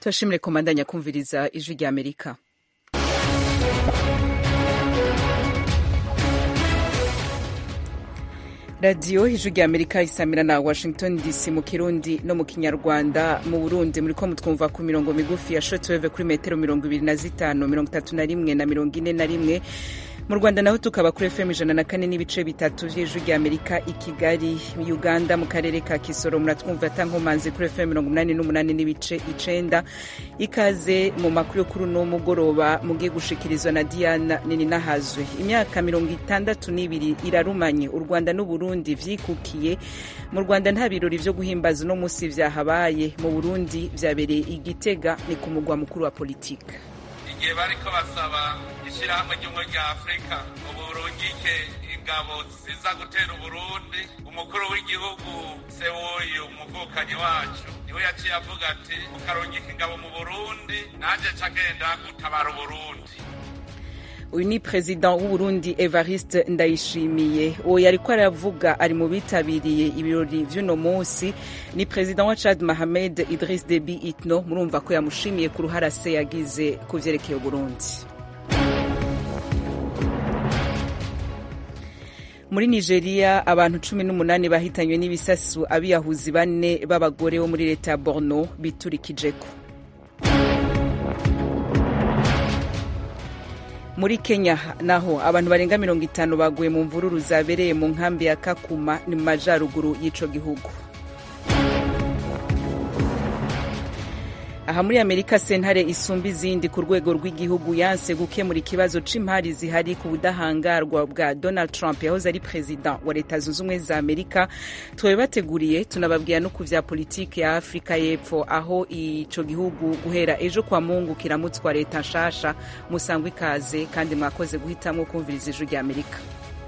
turashimire komandanya kumviriza ijwi rya amerika radiyo ijwi rya amerika isamira na washington dc mu kirundi no mu kinyarwanda mu burundi muri ko mutwumva ku mirongo migufi ya shotweve kuri metero mirongo ibiri na zitanu mirongo itatu na rimwe na mirongo ine na rimwe mu rwanda naho tukaba kuri fm ijana na kane n'ibice bitatu vy'ijwi rya amerika i kigali uganda mu karere ka kisoro muratwumva atankomanzi kuri fm mirongo umunani n'umunani n'ibice icenda ikaze mu makuru yo kuri uno mugoroba mugiye gushikirizwa na diana nini nahazwe imyaka mirongo itandatu n'ibiri irarumanye u rwanda n'uburundi vyikukiye mu rwanda nta birori vyo guhimbaza uno musi vyahabaye mu burundi vyabereye igitega ni ku mugwa mukuru wa politika igihe bariko basaba ishirahamwe ry'ubumwe rya afurika ubu rungike ingabo ziza gutera uburundi umukuru w'igihugu sewuyu umuvukanyi wacu niwe yaciye avuga ati ukarungika ingabo mu burundi nanje cagenda gutabara uburundi uyu ni perezida w'uburundi evariste ndayishimiye uwo yariko aravuga ari mu bitabiriye ibirori vy'uno munsi ni perezida wa chad mahamed idris debi itno murumva ko yamushimiye ku ruhara se yagize ku vyerekeye uburundi muri nigeria abantu cumi n'umunani bahitanywe n'ibisasu abiyahuzi bane b'abagore bo muri leta ya borno biturikijeko muri kenya naho abantu barenga mirongo itanu baguye mu mvururu zabereye mu nkambi ya kakuma ni mu majaruguru y'ico gihugu aha muri amerika sentare isumba izindi ku rwego rw'igihugu yanse gukemura ikibazo c'imari zihari ku budahangarwa bwa donald trump yahoze ari perezida wa leta zunze ubumwe za amerika twabibateguriye tunababwira no ku vya politiki ya afurika y'epfo aho ico gihugu guhera ejo kwa mungu kiramutswa leta nshasha musangwa ikaze kandi mwakoze guhitamwo kumviriza ijwi rya amerika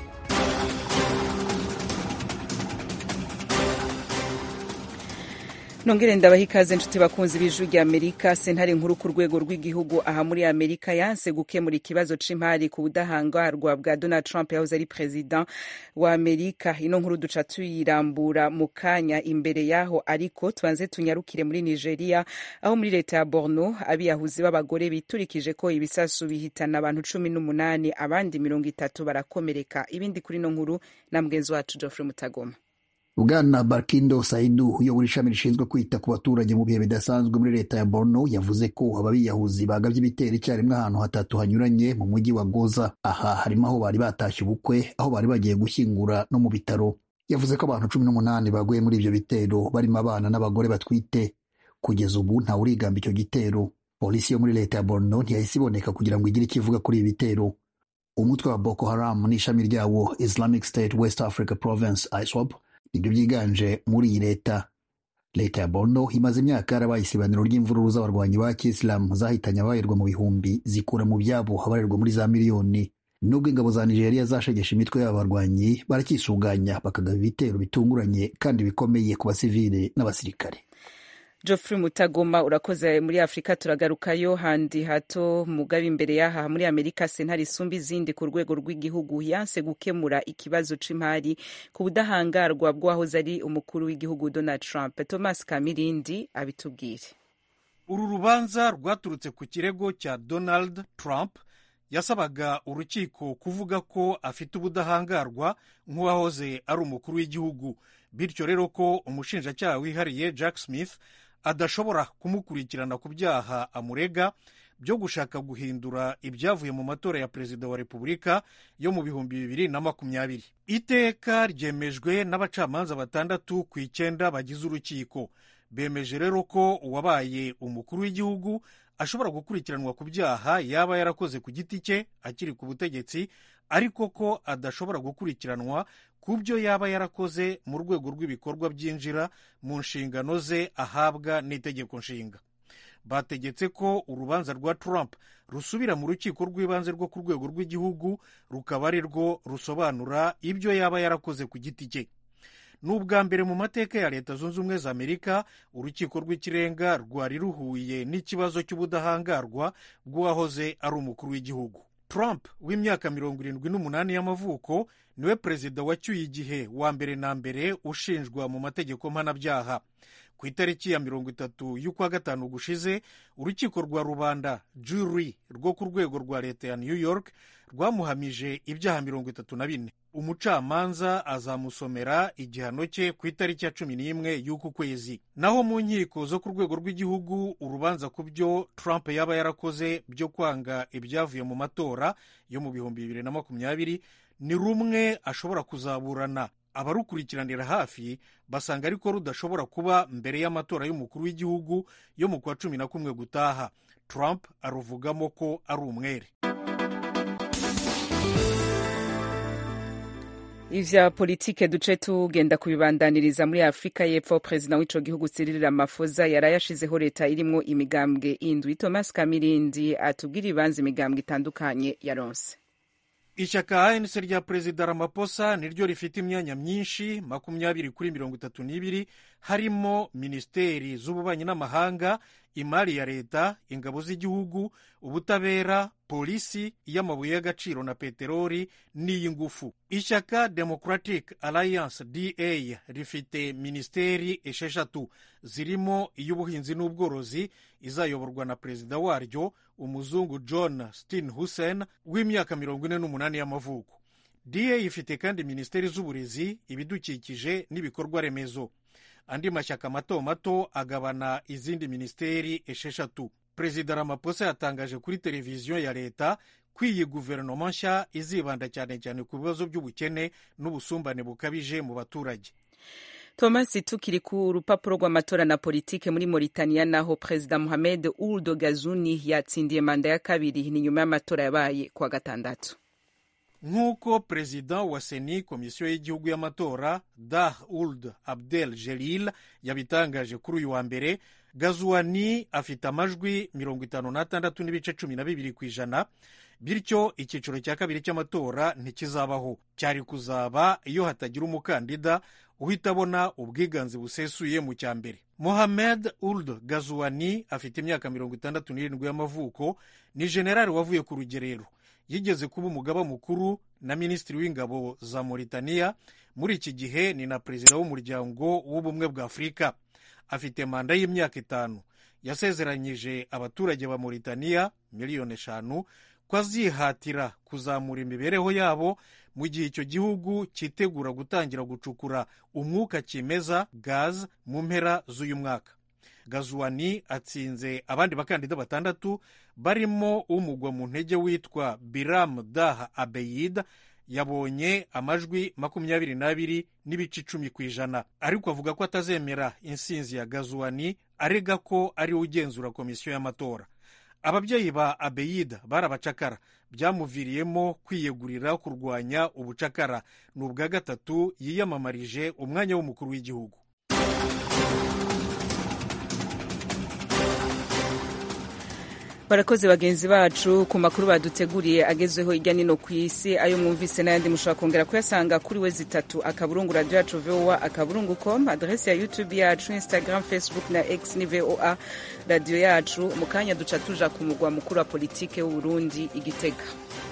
nongere ndabaha ikaze nshuti bakunzi b'ijwi rya amerika sentare nkuru ku rwego rw'igihugu aha muri amerika yanse gukemura ikibazo c'imari ku budahangarwa bwa donald trump yahoze ari perezida wa amerika ino nkuru duca tuyirambura mu kanya imbere yaho ariko tubanze tunyarukire muri nigeria aho muri leta ya borno abiyahuzi b'abagore biturikije ko ibisasu bihitana abantu cumi n'umunani abandi mirongo itatu barakomereka ibindi kuri ino nkuru na mugenzi wacu geoffrey mutagoma bwana barkindo saidu uyobora ishami rishinzwe kwita ku baturage mu bihe bidasanzwe muri leta ya borno yavuze ko ababiyahuzi bagavye ibitero icyarimwe ahantu hatatu hanyuranye mu mujyi wa goza aha harimo aho bari batashye ubukwe aho bari bagiye gushyingura no mu bitaro yavuze ko abantu cumi n'umunani baguye muri ivyo bitero barimo abana n'abagore batwite kugeza ubu ntawe urigamba icyo gitero polisi yo muri leta ya borno ntiyahise iboneka kugira ngo igire icyo ivuga kuri ibi bitero umutwe wa boko haram n'ishami ryawo islamic state west africa province iswap nibyo byiganje muri iyi leta leta ya borno imaze imyaka yarabaye isibaniro ry'imvururu z'abarwanyi ba kisilamu zahitanye abayirwa mu bihumbi zikura mu byabo abarerwa muri za miliyoni nubwo ingabo za nigeria zashegesha imitwe y'aba barwanyi barakisuganya bakagaba ibitero bitunguranye kandi bikomeye ku basivile n'abasirikare Geoffrey Mutagoma urakoze muri Afrika turagarukayo handi hato mugabe imbere yaha muri Amerika sentare isumba izindi ku rwego rw'igihugu yanse gukemura ikibazo c'imari ku budahangarwa bw'uwahoze ari umukuru w'igihugu Donald Trump Thomas Kamirindi abitubwire uru rubanza rwaturutse ku kirego cya Donald Trump yasabaga urukiko kuvuga ko afite ubudahangarwa nk'uwahoze ari umukuru w'igihugu bityo rero ko umushinjacyaha wihariye Jack Smith adashobora kumukurikirana ku byaha amurega byo gushaka guhindura ibyavuye mu matora ya perezida wa repubulika yo mu bihumbi bibiri na makumyabiri iteka ryemejwe n'abacamanza batandatu ku icyenda bagize urukiko bemeje rero ko uwabaye umukuru w'igihugu ashobora gukurikiranwa ku byaha yaba yarakoze ku giti cye akiri ku butegetsi ariko ko adashobora gukurikiranwa ku byo yaba yarakoze mu rwego rw'ibikorwa byinjira mu nshingano ze ahabwa n'itegeko nshinga bategetse ko urubanza rwa Trump rusubira mu rukiko rw'ibanze rwo ku rwego rw'igihugu rukaba ari rwo rusobanura ibyo yaba yarakoze ku giti cye ni ubwa mbere mu mateka ya leta zunze ubumwe za amerika urukiko rw'ikirenga rwari ruhuye n'ikibazo cy'ubudahangarwa bw'uwahoze ari umukuru w'igihugu Trump w'imyaka mirongo irindwi n'umunani y'amavuko niwe perezida wacyuye igihe wa mbere na mbere ushinjwa mu mategeko mpanabyaha ku itariki ya mirongo itatu y'ukwa gatanu gushize urukiko rwa rubanda jury rwo ku rwego rwa leta ya new york rwamuhamije ibyaha mirongo itatu na bine umucamanza azamusomera igihano cye ku itariki ya cumi n'imwe y'uku kwezi naho mu nkiko zo ku rwego rw'igihugu urubanza ku byo trump yaba yarakoze byo kwanga ibyavuye mu matora yo mu bihumbi bibiri na makumyabiri ni rumwe ashobora kuzaburana abarukurikiranira hafi basanga ariko rudashobora kuba mbere y'amatora y'umukuru w'igihugu yo mu kwa cumi na kumwe gutaha trump aruvugamo ko ari umwere ivya politike duce tugenda kubibandaniriza muri afurika y'epfo perezida w'ico gihugu Cyril Ramaphosa yaraye ashizeho leta irimwo imigambwe indwi thomas kamirindi atubwira ibanza imigambwe itandukanye yaronse ishyaka anc rya perezida Ramaphosa niryo rifite imyanya myinshi makumyabiri kuri mirongo itatu n'ibiri harimo minisiteri z'ububanyi n'amahanga imari ya leta ingabo z'igihugu ubutabera polisi iy'amabuye y'agaciro na peteroli n'iy'ingufu ishyaka democratic alliance da rifite minisiteri esheshatu zirimo iy'ubuhinzi n'ubworozi izayoborwa na perezida waryo umuzungu john steenhuisen w'imyaka mirongo ine n'umunani y'amavuko da ifite kandi minisiteri z'uburezi ibidukikije n'ibikorwa remezo andi mashyaka mato mato agabana izindi minisiteri esheshatu perezida Ramaphosa yatangaje kuri televiziyo ya leta ko iyi guverinoma nshya izibanda cyane cyane ku bibazo by'ubukene n'ubusumbane bukabije mu baturage thomas tukiri ku rupapuro rw'amatora na politike muri mauritania naho perezida mohamed ould gazuni yatsindiye manda ya kabiri ni nyuma y'amatora yabaye kuwa gatandatu nk'uko perezida wa seni komisiyo y'igihugu y'amatora dah uld abdel jelil yabitangaje kuri uyu wa mbere gazuwani afite amajwi mirongo itanu n'atandatu n'ibice cumi na bibiri ku ijana bityo icyiciro cya kabiri cy'amatora ntikizabaho cyari kuzaba iyo hatagira umukandida uhita abona ubwiganze busesuye mu cya mbere mohamed uld gazuwani afite imyaka mirongo itandatu n'irindwi y'amavuko ni generali wavuye ku rugerero yigeze kuba umugaba mukuru na minisitiri w'ingabo za Mauritania muri iki gihe ni na perezida w'umuryango w'ubumwe bwa afurika afite manda y'imyaka itanu yasezeranyije abaturage ba Mauritania miliyoni eshanu ko azihatira kuzamura imibereho yabo mu gihe icyo gihugu cyitegura gutangira gucukura umwuka kimeza gaz mu mpera z'uyu mwaka gazuwani atsinze abandi bakandida batandatu barimo umugwa mu ntege witwa biram dah abeyid yabonye amajwi makumyabiri n'abiri n'ibice icumi ku ijana ariko avuga ko atazemera insinzi ya gazuwani arega ko ari we ugenzura komisiyo y'amatora ababyeyi ba abeyida bari abacakara byamuviriyemo kwiyegurira kurwanya ubucakara ni ubwa gatatu yiyamamarije umwanya w'umukuru w'igihugu barakoze bagenzi bacu ku makuru baduteguriye agezweho hirya nino ku isi ayo mwumvise n'ayandi mushobora kongera kuyasanga kuri we zitatu akaburungu radiyo yacu voa akaburungu com aderesi ya youtube yacu instagram facebook na x ni voa radiyo yacu mu kanya duca tuja ku mugwa mukuru wa politike w'uburundi igitega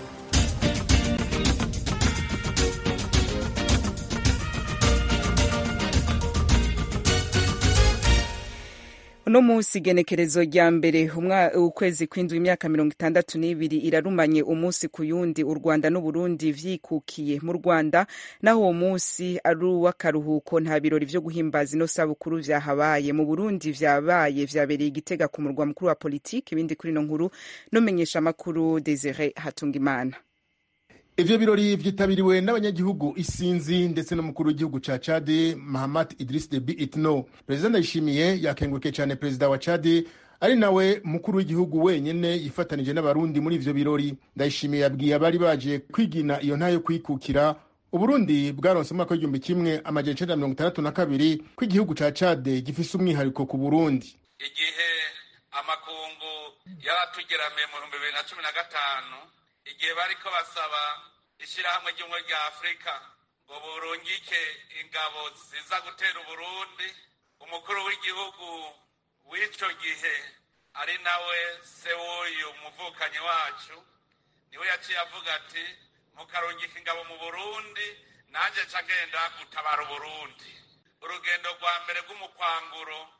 uno munsi igenekerezo rya mbere ukwezi kw'indwi imyaka mirongo itandatu n'ibiri irarumanye umunsi ku yundi u rwanda n'uburundi vyikukiye mu rwanda naho uwo munsi ari uw'akaruhuko nta birori vyo guhimbaza ino sabukuru vyahabaye mu burundi vyabaye vyabereye igitega ku murwa mukuru wa politiki ibindi kuri ino nkuru n'umenyesha amakuru desire hatungimana ivyo birori vyitabiriwe n'abanyagihugu isinzi ndetse n'umukuru w'igihugu ca cadi mahamat idris debi itno perezida ndayishimiye yakengurukiye cane perezida wa cadi ari nawe mukuru w'igihugu wenyene yifatanije n'abarundi muri ivyo birori ndayishimiye yabwiye abari baje kwigina iyo nta yo kwikukira uburundi bwaronse umwaka w'igihumbi kimwe amajana icenda mirongo itandatu na kabiri ko igihugu ca cade gifise umwihariko ku burundi igihe amakungu yaratugeramiye mu bihumbi bibiri na cumi na gatanu igihe bariko basaba ishyirahamwe ry'ubumwe rya afurika ngo burungike ingabo ziza gutera uburundi umukuru w'igihugu w'ico gihe ari nawe se w'uyu muvukanyi wacu niwe yaciye avuga ati mukarungika ingabo mu burundi nanjye nca ngenda gutabara uburundi urugendo rwa mbere rw'umukwanguro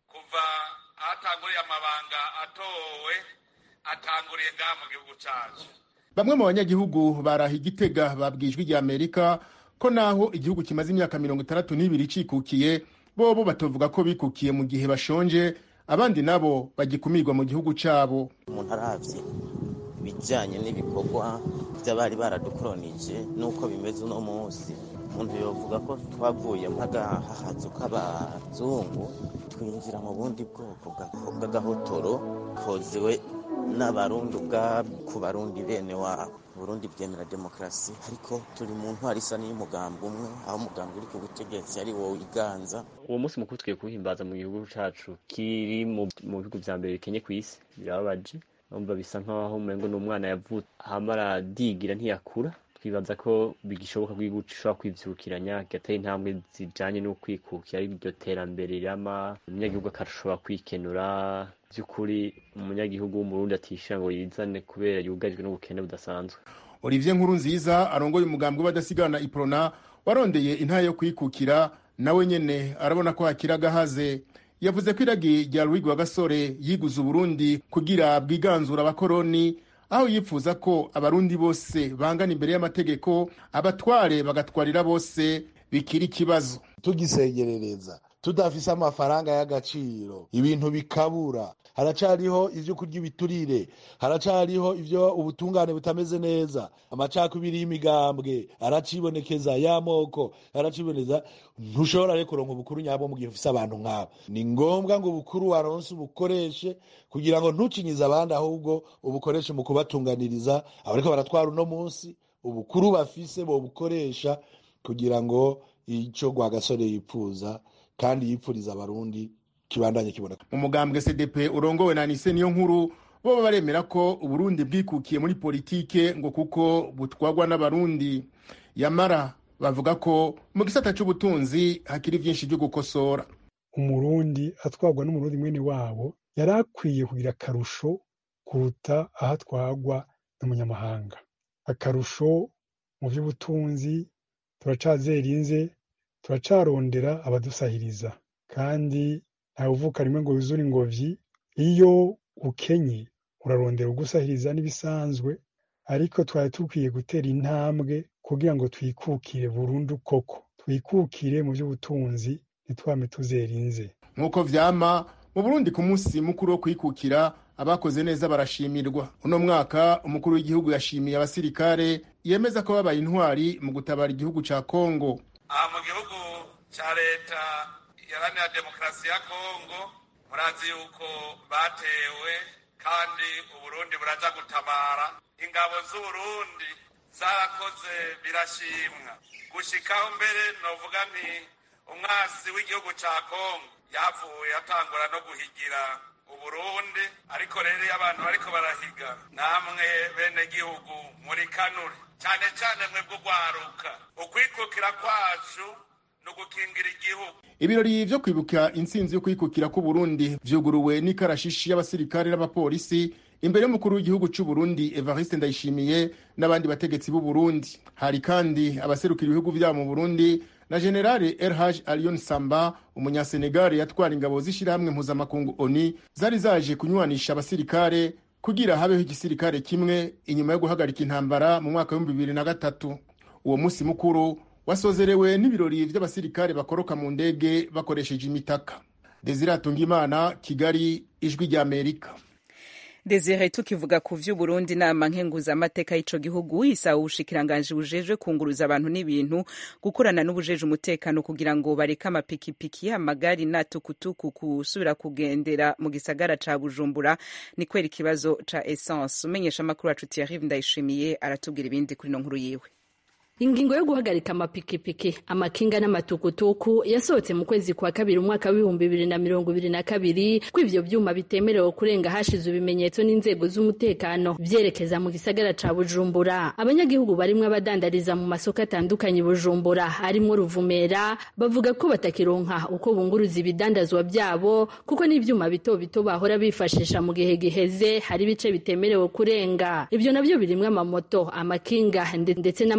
kuva ahatanguriye amabanga atowe atanguriye ngaha mu gihugu cacu bamwe mu banyagihugu baraha igitega babwijwe rya amerika ko naho igihugu kimaze imyaka mirongo itandatu n'ibiri cikukiye bobo batovuga ko bikukiye mu gihe bashonje abandi nabo bagikumirwa mu gihugu cabo umuntu aravye ibijanye n'ibikorwa vy'abari baradukoronije n'uko bimeze uno munsi umuntu yovuga ko twavuye mpagahahazu k'abazungu twinjira mu bundi bwoko bw'agahotoro kozewe n'abarundi ubwabo ku barundi bene wabo burundi bwemera demokarasi ariko turi mu ntwari isa n'iy'umugambi umwe aho umugambi uri ku butegetsi ari wowe iganza uwo munsi mukuru tugiye kuwuhimbaza mu gihugu cacu kiri mu bihugu vya mbere bikenye kw'isi birababaje numva bisa nk'aho umengo ni umwana yavutse hama aradigira ntiyakura twibaza ko bigishoboka ko igihugu gishobora kwivyukiranya kigatera intambwe zijanye no kwikukira ari iryo terambere rirama umunyagihugu akashobora kwikenura vy'ukuri umunyagihugu w'umurundi atishira ngo yizane kubera yugarijwe n'ubukene budasanzwe olivier nkuru nziza arongoye umugambi w'abadasigana iprona warondeye intara yo kwikukira nawe nyene arabona ko hakiri agahaze yavuze ko iragi rya Rwigwa Gasore yiguze Uburundi kugira bwiganzura abakoroni aho yifuza ko abarundi bose bangana imbere y'amategeko abatware bagatwarira bose bikiri ikibazo tugisegerereza tudafise amafaranga y'agaciro ibintu bikabura haracariho ivyo kurya ibiturire haracariho ivyo ubutungane butameze neza amacakubiri y'imigambwe aracibonekeza y'amoko araciboneza ntushobora rero kuronka ubukuru nyabwo mu gihe ufise abantu nk'abo ni ngombwa ngo ubukuru waronse ubukoreshe kugira ngo ntucinyize abandi ahubwo ubukoreshe mu kubatunganiriza abariko baratwara uno munsi ubukuru bafise bobukoresha kugira ngo ico Rwagasore yipfuza kandi yipfuriza abarundi kibandanye kiboneka mu mugambwe cdp urongowe na nise niyo nkuru bo baremera ko uburundi bwikukiye muri politike ngo kuko butwagwa n'abarundi yamara bavuga ko mu gisata c'ubutunzi hakiri vyinshi vyo gukosora umurundi atwagwa n'umurundi mwene wabo yari akwiye kugira akarusho kuruta aho atwagwa n'umunyamahanga akarusho mu vy'ubutunzi turacazerinze turacarondera abadusahiriza kandi ntawe uvuka rimwe ngo yuzure ingobyi iyo ukenye urarondera ugusahiriza n'ibisanzwe ariko twari dukwiye gutera intambwe kugira ngo twikukire burundu koko twikukire mu by'ubutunzi ntitwame tuzerinze nk'uko vyama mu burundi ku munsi mukuru wo kwikukira abakoze neza barashimirwa uno mwaka umukuru w'igihugu yashimiye abasirikare yemeza ko babaye intwari mu gutabara igihugu ca kongo aha mu gihugu ca leta iharanira demokarasi ya kongo murazi yuko batewe kandi uburundi buraza gutabara ingabo z'uburundi zarakoze birashimwa gushikaho mbere novuga nti umwasi w'igihugu ca kongo yavuye atangura no guhigira uburundi ariko rero iyo abantu bariko barahiga namwe bene gihugu muri kanure cyane cyane mwebwe ugwaruka ukwikukira kwacu ni ugukingira igihugu ibirori vyo kwibuka intsinzi yo kwikukira k'uburundi vyuguruwe n'ikarashishi y'abasirikare n'abapolisi imbere y'umukuru w'igihugu c'uburundi evariste ndayishimiye n'abandi bategetsi b'uburundi hari kandi abaserukira ibihugu vyabo mu burundi na generale erhaj alion samba umunyasenegali yatwara ingabo z'ishirahamwe mpuzamakungu oni zari zaje kunywanisha abasirikare kugira habeho igisirikare kimwe inyuma yo guhagarika intambara mu mwaka w'ibihumbi bibiri na gatatu uwo musi mukuru wasozerewe n'ibirori vy'abasirikare bakoroka mu ndege bakoresheje imitaka desire atungimana kigali ijwi ry'amerika Desire tukivuga ku vy'Uburundi nama nkenguzamateka y'ico gihugu isaba ubushikiranganji bujejwe kunguruza abantu n'ibintu gukorana n'ubujeje umutekano kugira ngo bareke amapikipiki amagari n'atukutuku kusubira kugendera mu gisagara ca Bujumbura ni kwera ikibazo ca essence umenyesha amakuru wacu Thierry Ndayishimiye aratubwira ibindi kuri no nkuru yiwe ingingo yo guhagarika amapikipiki amakinga n'amatukutuku yasohotse mu kwezi kwa kabiri umwaka w'ibihumbi bibiri na mirongo ibiri na kabiri ko ivyo vyuma bitemerewe kurenga hashize ibimenyetso n'inzego z'umutekano vyerekeza mu gisagara ca bujumbura abanyagihugu barimwo abadandariza mu masoko atandukanye bujumbura arimwo ruvumera bavuga ko batakironka uko bunguruza ibidandazwa vyabo kuko n'ivyuma bito bito bahora bifashisha mu gihe giheze hari ibice bitemerewe kurenga ivyo navyo birimwo amamoto amakinga ndetse n'amatukutuku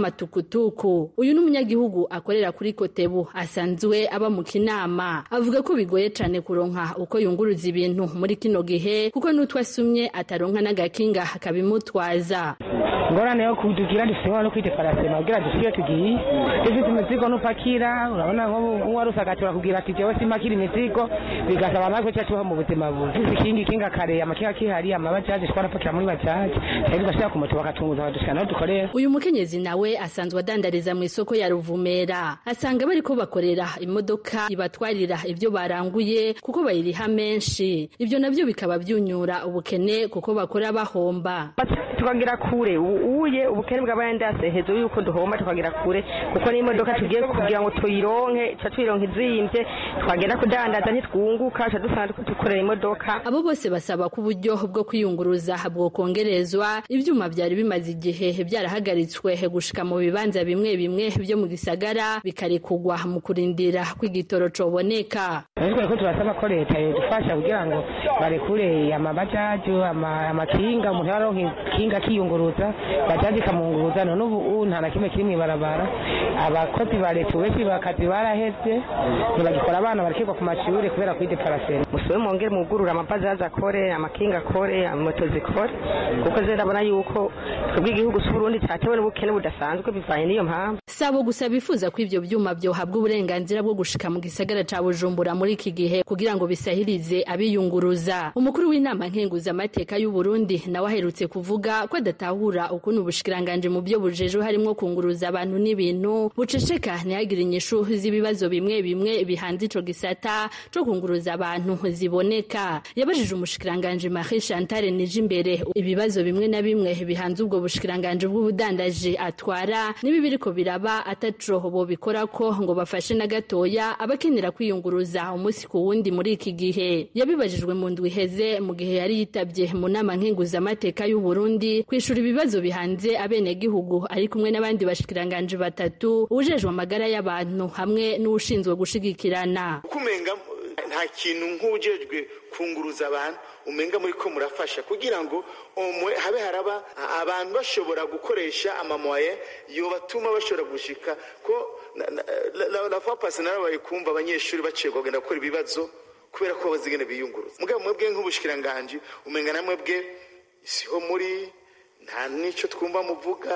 tukutuku uyu ni umunyagihugu akorera kuri kotebu asanzwe aba mu kinama avuga ko bigoye cane kuronka uko yunguruza ibintu muri kino gihe kuko n'utwo asumye ataronka n'agakinga kabimutwaza ngorane yo kudugira dufite no kwiteparasema kugira dushike tugiye dufite imizigo n'upakira urabona nko wari usagatura kugira ati jewe simpakira imizigo bigasaba natwe cya tubaho mu buzima bubi dufite ikingi kinga kare amakinga kihari amabajaje twarapakira muri bajaje rero tugashira ku moto bakatunguza badushika naho dukorera uyu mukenyezi nawe asanzwe adandariza mu isoko ya ruvumera asanga bariko bakorera imodoka ibatwarira ibyo baranguye kuko bayiriha menshi ibyo navyo bikaba byunyura ubukene kuko bakora bahomba tukagira kure uye ubukene bw'abayandase hejuru yuko duhomba tukagira kure kuko n'imodoka tugiye kugira ngo tuyironke ca tuyironka izimvye twagenda kudandaza ntitwunguka ca dusanga dukorera imodoka abo bose basaba ko uburyo bwo kwiyunguruza bwokongerezwa ivyuma vyari bimaze igihe vyarahagaritswe gushika mu bibanza bimwe bimwe vyo mu gisagara bikarekugwa mu kurindira kw'igitoro coboneka ariko ko turasaba ko leta yodufasha kugira ngo barekure amabajaji amakinga umuntu yaronka ikinga akiyunguruza bajaji ikamunguruza none ubu nta na kimwe kiri mw'ibarabara abakozi ba leta benshi bakazi baraheze ntibagikora abana barakirwa ku mashuri kubera kwideparasera musube mwongere mugurura amabajaji akore amakinga akore moto zikore kuko zirabona yuko twebwe igihugu c'uburundi catewe n'ubukene budasanzwe bivanye n'iyo mpamvu sabo gusa bifuza ko ivyo vyuma vyohabwa uburenganzira bwo gushika mu gisagara ca bujumbura muri iki gihe kugira ngo bisahirize abiyunguruza umukuru w'inama nkenguzamateka y'uburundi nawe aherutse kuvuga ko adatahura ukuntu ubushikiranganje mu byo bujejwe harimwo kunguruza abantu n'ibintu buceceka ntihagire inyishu z'ibibazo bimwe bimwe bihanze ico gisata co kunguruza abantu ziboneka yabajije umushikiranganje Marie Chantal Nijimbere ibibazo bimwe na bimwe bihanze ubwo bushikiranganje bw'ubudandaji atwara nibi biriko biraba ataco bo bikora ko ngo bafashe na gatoya abakenera kwiyunguruza umunsi ku wundi muri iki gihe yabibajijwe mu ndwi iheze mu gihe yari yitabye mu nama nkenguzamateka y'u Burundi kwishura ibibazo bihanze abenegihugu ari kumwe n'abandi bashikiranganje batatu ujejwe amagara y'abantu hamwe n'ushinzwe gushigikirana kumenga nta kintu nk'ujejwe kunguruza abantu umenga muri ko murafasha kugira ngo umwe habe haraba abantu bashobora gukoresha amamoye yobatuma bashobora gushika ko la fois passée narabaye kumva abanyeshuri baciyerwa kugenda gukora ibibazo kubera ko bazigene biyunguruza mugabo mwebwe nk'ubushikiranganje umenga na mwebwe siho muri nta nico twumva muvuga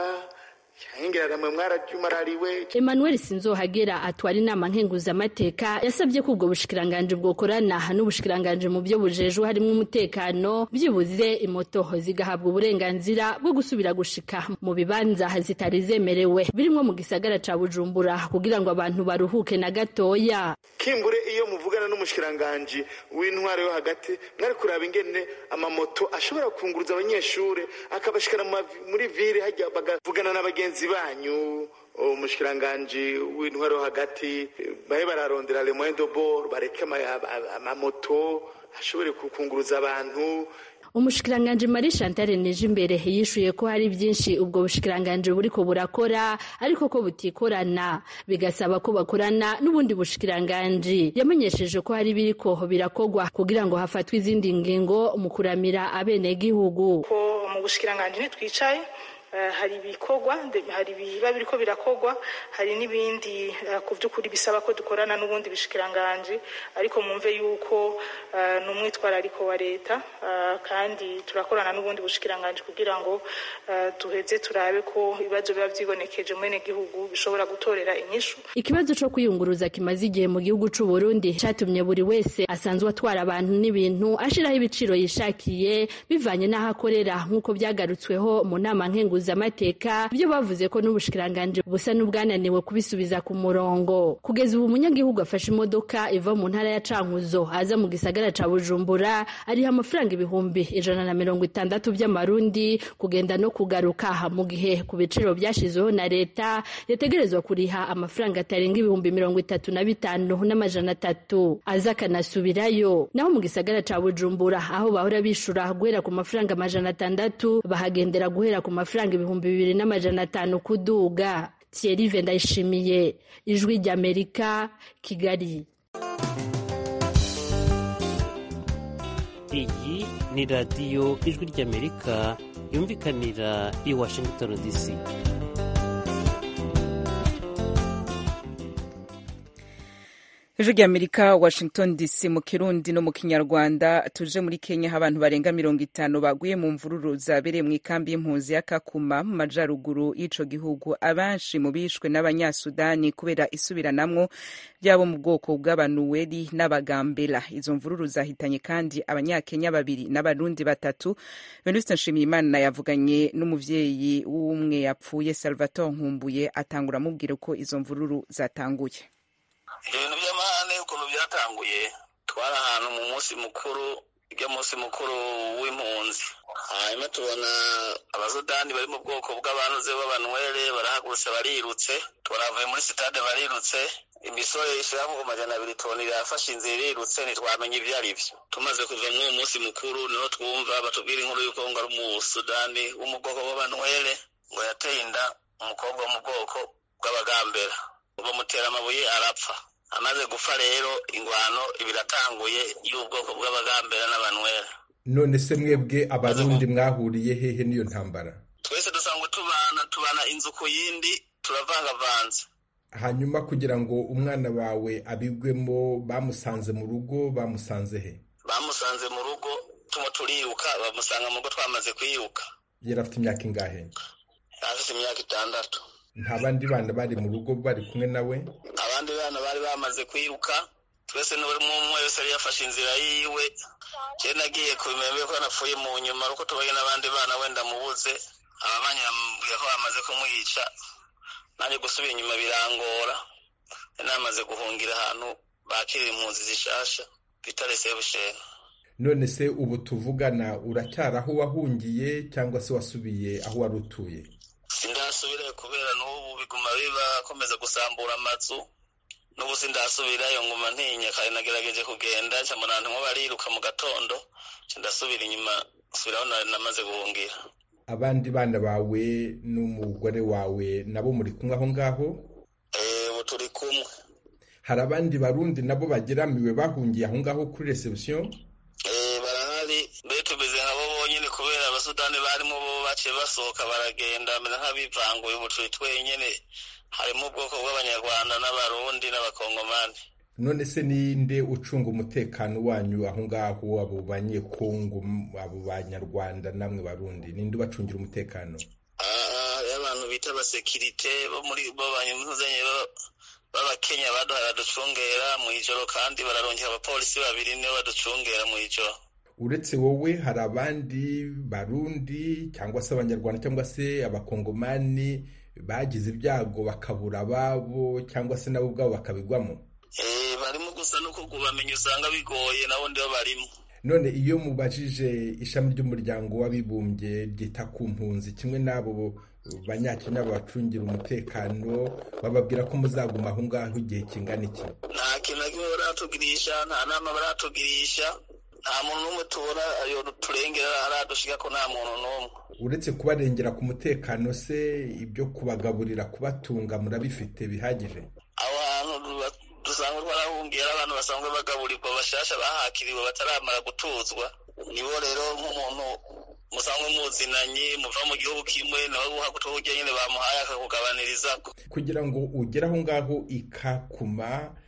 Emmanuel Sinzohagera atwara inama nkenguzamateka yasabye ko ubwo bushikiranganje bwokorana n'ubushikiranganje mu byo bujejwe harimo umutekano byibuze imoto zigahabwa uburenganzira bwo gusubira gushika mu bibanza zitari zemerewe birimo mu gisagara ca Bujumbura kugira ngo abantu baruhuke na gatoya kimbure iyo muvugana n'umushikiranganje w'intwaro yo hagati mwari kuraba ingene amamoto ashobora kunguruza abanyeshuri akabashikana muri ville hajya bagavugana n'abagenzi banyu umushikiranganje w'intwaro hagati bahe bararondera le moyen de bord bareke amamoto ashobore kukunguruza abantu umushikiranganje Marie Chantal Nijimbere yishuye ko hari byinshi ubwo bushikiranganje buriko burakora ariko ko butikorana bigasaba ko bakorana n'ubundi bushikiranganje yamenyesheje ko hari biriko birakogwa kugira ngo hafatwe izindi ngingo mu kuramira abenegihugu ko mu bushikiranganje ntitwicaye hari ibikorwa hari biba biriko birakogwa hari n'ibindi ku by'ukuri bisaba ko dukorana n'ubundi bishikiranganje ariko mumve yuko ni umwitwarariko wa leta kandi turakorana n'ubundi bushikiranganje kugira ngo duheze turabe ko ibibazo biba vyibonekeje mwene gihugu bishobora gutorera inyishu ikibazo co kwiyunguruza kimaze igihe mu gihugu c'u Burundi catumye buri wese asanzwe atwara abantu n'ibintu ashiraho ibiciro yishakiye bivanye n'aho akorera nk'uko byagarutsweho mu nama nkenguza amateka ibyo bavuze ko n'ubushikiranganje busa n'ubwananiwe kubisubiza ku murongo kugeza ubu umunyagihugu afashe imodoka iva mu ntara ya Cankuzo aza mu gisagara ca Bujumbura ariha amafaranga ibihumbi ijana na mirongo itandatu by'amarundi kugenda no kugaruka mu gihe ku biciro byashizeho na leta yategerezwa kuriha amafaranga atarenga ibihumbi mirongo itatu na bitanu n'amajana atatu aza akanasubirayo naho mu gisagara ca Bujumbura aho bahora bishura guhera ku mafaranga amajana atandatu bahagendera guhera ku mafaranga ibihumbi bibiri n'amajana atanu kuduga Thierry Vendayishimiye ijwi ry'Amerika Kigali iyi ni radiyo ijwi ry'Amerika yumvikanira i Washington DC ejo ry'amerika washington dc mu kirundi no mu kinyarwanda tuje muri kenya aho abantu barenga mirongo itanu baguye mu mvururu zabereye mu ikambi y'impunzi ya kakuma mu majaruguru y'ico gihugu abenshi mu bishwe n'abanyasudani kubera isubiranamwo ryabo mu bwoko bw'abanuweri n'abagambela izo mvururu zahitanye kandi abanyakenya babiri n'abarundi batatu venuste nshimiyimana yavuganye n'umuvyeyi w'umwe yapfuye salvatore nkumbuye atangura amubwira uko izo mvururu zatanguye ibintu by'amahane ukuntu byatanguye twari ahantu mu munsi mukuru ujya munsi mukuru w'impunzi hanyuma tubona abasudani bari mu bwoko bw'abanuze b'abanwere barahagurutse barirutse turavuye muri sitade barirutse imisore ishira ku majana abiri toni irafashe inzira irirutse ntitwamenye ibyo ari byo tumaze kuva muri uwo munsi mukuru niho twumva batubwira inkuru y'uko ngo ari umusudani wo mu bwoko bw'abanwere ngo yateye inda umukobwa wo mu bwoko bw'abagambera bamutera amabuye arapfa amaze gupfa rero ingwano ibiratanguye y'ubwoko bw'abagambera n'abanwera none se mwebwe abarundi mwahuriye hehe n'iyo ntambara twese dusanzwe tubana tubana inzu ku yindi turavangavanze hanyuma kugira ngo umwana wawe abigwemo bamusanze mu rugo bamusanze he bamusanze mu rugo tumo turiruka bamusanga mu rugo twamaze kwiruka yari afite imyaka ingahe afite imyaka itandatu nta bandi bana bari mu rugo bari kumwe nawe abandi bana bari bamaze kwiruka twese n'umwe wese yari yafashe inzira yiwe njyewe nagiye kubimenya ko napfuye mu nyuma ariko tubaye n'abandi bana wenda mubuze ababanyi bambwiye ko bamaze kumwica nanjye gusubira inyuma birangora namaze guhungira ahantu bakirira impunzi zishasha bita resebusheni none se ubu tuvugana uracyari aho wahungiye cyangwa se wasubiye aho wari utuye sindasubirayo kubera n'ubu biguma bibakomeza gusambura amazu n'ubu sindasubirayo nguma ntinya kare nagerageje kugenda nca mbona ntimwo bariruka mu gatondo nca ndasubira inyuma nsubiraho namaze guhungira abandi bana bawe n'umugore wawe nabo muri kumwe aho ngaho ubu turi kumwe hari abandi barundi nabo bageramiwe bahungiye aho ngaho kuri reception barahari mbere tumeze nk'abo bonyine kubera abasudani barimo bo baciye basohoka baragenda bameze nk'abivanguye ubu turi twenyine harimo ubwoko bw'abanyarwanda n'abarundi n'abakongomani none se ninde ucunga umutekano wanyu aho ngaho abo banyekongo abo banyarwanda namwe barundi ninde ubacungira umutekano abantu bita abasekirite bo muri bo banyuzanye b'abakenya baduhaye baducungera mu ijoro kandi bararongera abapolisi babiri nibo baducungera mu ijoro uretse wowe hari abandi barundi cyangwa se abanyarwanda cyangwa se abakongomani bagize ibyago bakabura ababo cyangwa se nabo ubwabo bakabigwamo barimo gusa no kubamenya usanga bigoye nabo ndibo barimo none iyo mubajije ishami ry'umuryango w'abibumbye ryita ku mpunzi kimwe n'abo banyakenya babacungira umutekano bababwira ko muzaguma aho ngaho igihe kingana iki nta kintu na kimwe baratugirisha nta nama baratugirisha nta muntu n'umwe tubona turengera aradushika ko nta muntu n'umwe uretse kubarengera ku mutekano se ibyo kubagaburira kubatunga murabifite bihagije aho hantu dusanzwe twarahungiye ari abantu basanzwe bagaburirwa bashasha bahakiriwe bataramara gutuzwa nibo rero nk'umuntu musanzwe muzinanye muva mu gihugu kimwe nawe guha gutuburyo nyine bamuhaye akakugabaniriza kugira ngo ugere aho ngaho ikakuma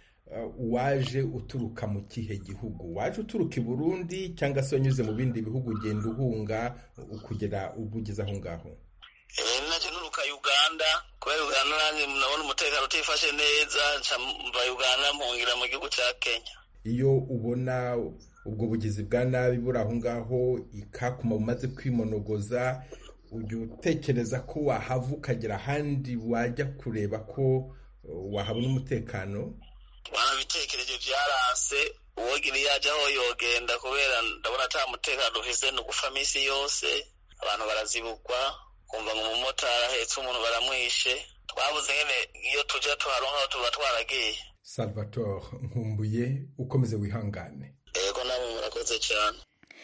waje uturuka mu kihe gihugu waje uturuka i burundi cyangwa se wanyuze mu bindi bihugu ugenda uhunga kugera ubwo ugeze aho ngaho nacyo nturuka uganda kubera uganda nanjye nabona umutekano utifashe neza mva uganda mpungira mu gihugu cya kenya iyo ubona ubwo bugizi bwa nabi buri aho ngaho ikakuma bumaze kwimonogoza ujya utekereza ko wahava ukagera ahandi wajya kureba ko wahabona umutekano wanabitekereje byaranse uwogira iyo ajya aho yogenda kubera ndabona ata mutekano ufise ni ugufa minsi yose abantu barazibukwa kumva ngo umumotari ahetse umuntu baramwishe twabuze nyine iyo tujya tuharonka tuba twaragiye salvatore nkumbuye ukomeze wihangane yego namwe murakoze cyane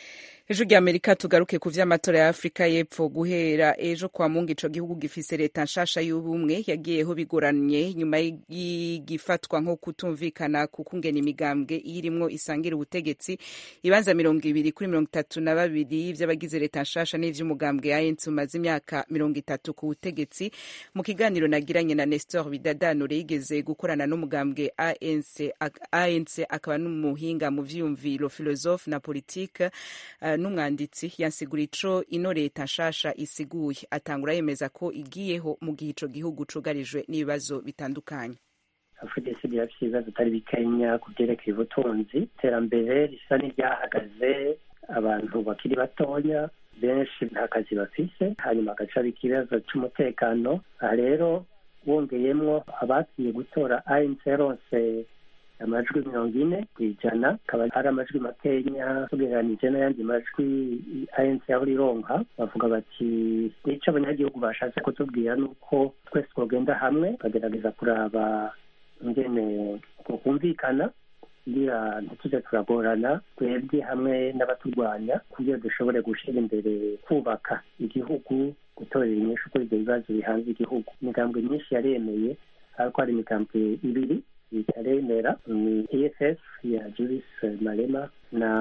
ejo rya amerika tugaruke ku vy'amatora ya afurika y'epfo guhera ejo kwa mungu ico gihugu gifise leta nshasha y'ubumwe yagiyeho bigoranye nyuma y'igifatwa nko kutumvikana ku kungena imigambwe iyirimwo isangira ubutegetsi ibanza mirongo ibiri kuri mirongo itatu na babiri vy'abagize leta nshasha n'ivy'umugambwe anc umaze imyaka mirongo itatu ku butegetsi mu kiganiro nagiranye na nestor bidadanure yigeze gukorana n'umugambwe anc anc akaba n'umuhinga mu vyiyumviro philosophe na politique uh, n'umwanditsi yansigura ico ino leta nshasha isiguye atangura yemeza ko igiyeho mu gihe ico gihugu cugarijwe n'ibibazo bitandukanye afurika isi irafite ibibazo bitari bikenya ku byerekeye ubutunzi iterambere risa n'iryahagaze abantu bakiri batonya benshi nta kazi bafise hanyuma hagaca ikibazo c'umutekano aha rero wongeyemwo abagiye gutora anc yaronse amajwi mirongo ine ku ijana akaba ari amajwi makenya tugereranije n'ayandi majwi anc yahora ironka bavuga bati nico abanyagihugu bashatse kutubwira ni uko twese twogenda hamwe bagerageza kuraba ingene kumvikana kugira ntituze turagorana twebwe hamwe n'abaturwanya kugira dushobore gushyira imbere kubaka igihugu gutorera inyinshi kuri ibyo bibazo bihanze igihugu imigambwe myinshi yaremeye ariko hari imigambwe ibiri itaremera ni eff ya julis malema na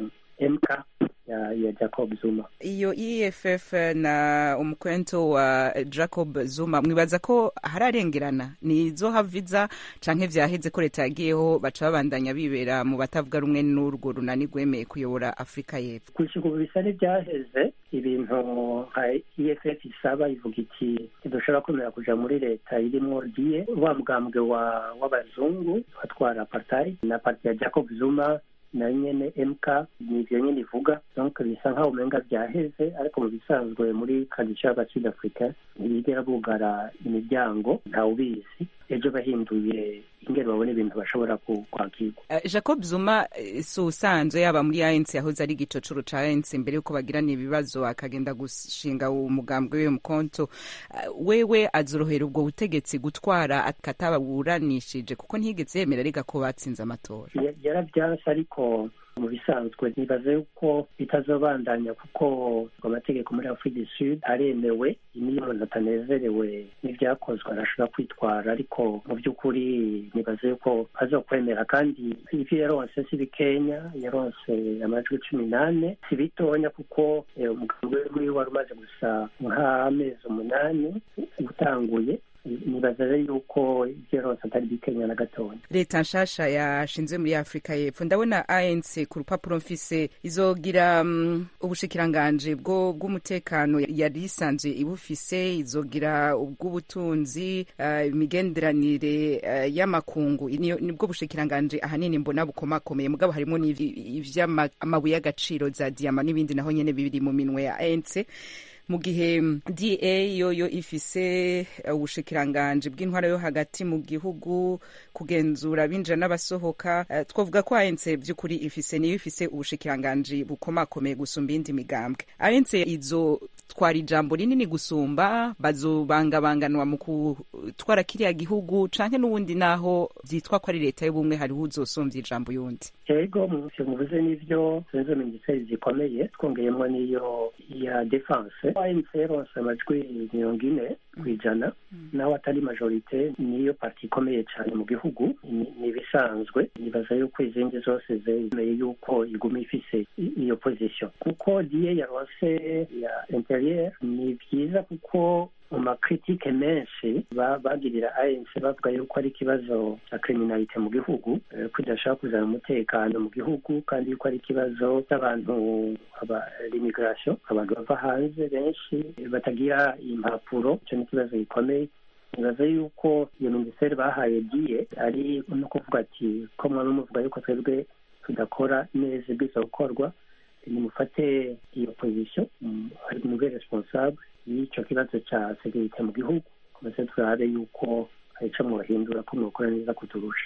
mk ya, ya jacob zuma iyo eff na umukwento wa jacob zuma mwibaza ko hararengerana nizo haviza canke vyaheze ko leta yagiyeho baca babandanya bibera mu batavuga rumwe n'urwo runani rwemeye kuyobora afurika y'epfo gushika ubu bisa n'ivyaheze ibintu nka eff isaba ivuga iti ntidushobora kwemera kuja muri leta irimwo diye wa mugambwe wa w'abazungu watwara apartheid na parti ya jacob zuma na nyene mk nivyo nyene ivuga donc bisa nkaho umenga vyaheze ariko mu bisanzwe muri tradition y'abasud africa ntibigera bugara imiryango ntawubizi ejo bahinduye ingene babona ibintu bashobora kwakirwa uh, jacob zuma si usanzwe yaba muri anc yahoze ari igicocoro ca anc mbere yuko bagirana ibibazo akagenda gushinga umugambwe wiwe mukonto uh, wewe azorohera ubwo butegetsi gutwara akatababuranishije kuko ntiyigeze yemera arega ko batsinze amatora yaravyanse ariko mu bisanzwe nibaze yuko bitazobandanya kuko amategeko muri afurika du sud aremewe niyo umuntu atanezerewe n'ivyakozwe arashobora kwitwara ariko mu by'ukuri nibaze yuko azokwemera kandi ivyo yaronse si bikenya yaronse amajwi cumi n'ane si bitonya kuko umugambi wiwe wari umaze gusa nk'amezi umunani utanguye nibaza rero yuko ivyo yaronse atari bikenya na gatonya leta nshasha yashinzwe muri afurika y'epfo ndabona anc ku rupapuro mfise izogira um, ubushikiranganji bwo bw'umutekano yari isanzwe ibufise izogira ubw'ubutunzi uh, imigenderanire uh, y'amakungu nibwo bushikiranganji ahanini mbona bukomakomeye mugabo harimo ivy'amabuye y'agaciro za diyama n'ibindi naho nyene bibiri mu minwe ya anc mu gihe da yoyo ifise ubushikiranganji bw'intwara yo hagati mu gihugu kugenzura abinjira n'abasohoka uh, twavuga ko anc by'ukuri ifise niyo ifise ubushikiranganji bukomakomeye gusumba iyindi migambwe anc izo twara ijambo rinini gusumba bazobangabanganwa mu gutwara kiriya gihugu canke n'ubundi naho vyitwa ko ari leta y'ubumwe hariho uzosumvya ijambo yundi ego muvuze n'ivyo zunze minisiteri zikomeye twongeyemo n'iyo ya defense anc yaronse amajwi mirongo ine ku ijana naho atari majorite niyo parti ikomeye cyane mu gihugu ni ibisanzwe nibaza yuko izindi zose zemeye yuko iguma ifise iyo position kuko diye yaronse ya interieur ni byiza kuko mu makritike menshi bagirira anc bavuga yuko ari ikibazo cya kriminalite mu gihugu ko idashaka kuzana umutekano mu gihugu kandi yuko ari ikibazo cy'abantu l'immigration abantu bava hanze benshi batagira impapuro icyo ni ikibazo gikomeye nibaza yuko iyo minisiteri bahaye diye ari no kuvuga ati ko mwaba muvuga yuko twebwe tudakora neza ibwiza gukorwa nimufate iyo position ari mube responsable y'icyo kibazo cya segirite mu gihugu maze turabe yuko hari icyo mwahindura ko mwakora neza kuturusha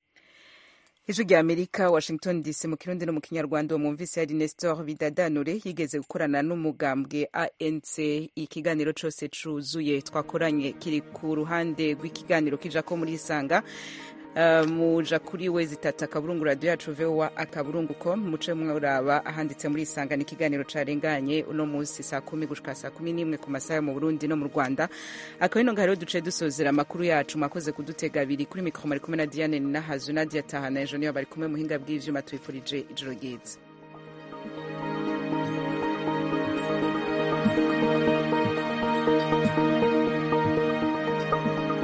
ijwi rya amerika washington dc mu kirundi no mu kinyarwanda uwo mwumvise yari nestor bidadanure yigeze gukorana n'umugambwe anc ikiganiro cose cuzuye twakoranye kiri ku ruhande rw'ikiganiro kija ko muri isanga uh, muja kuri we zitatu akaburungu radiyo yacu vowa akaburungu com muce muraba ahanditse muri isanga n'ikiganiro carenganye uno munsi saa kumi gushika saa kumi n'imwe ku masaha yo mu burundi no mu rwanda akaba ino ngaho rero duce dusozera amakuru yacu mwakoze kudutega abiri kuri mikoro mari kumwe na diane ninahazu nadia tahana ejo niyo bari kumwe muhinga bw'ivyuma tubifurije ijoro ryiza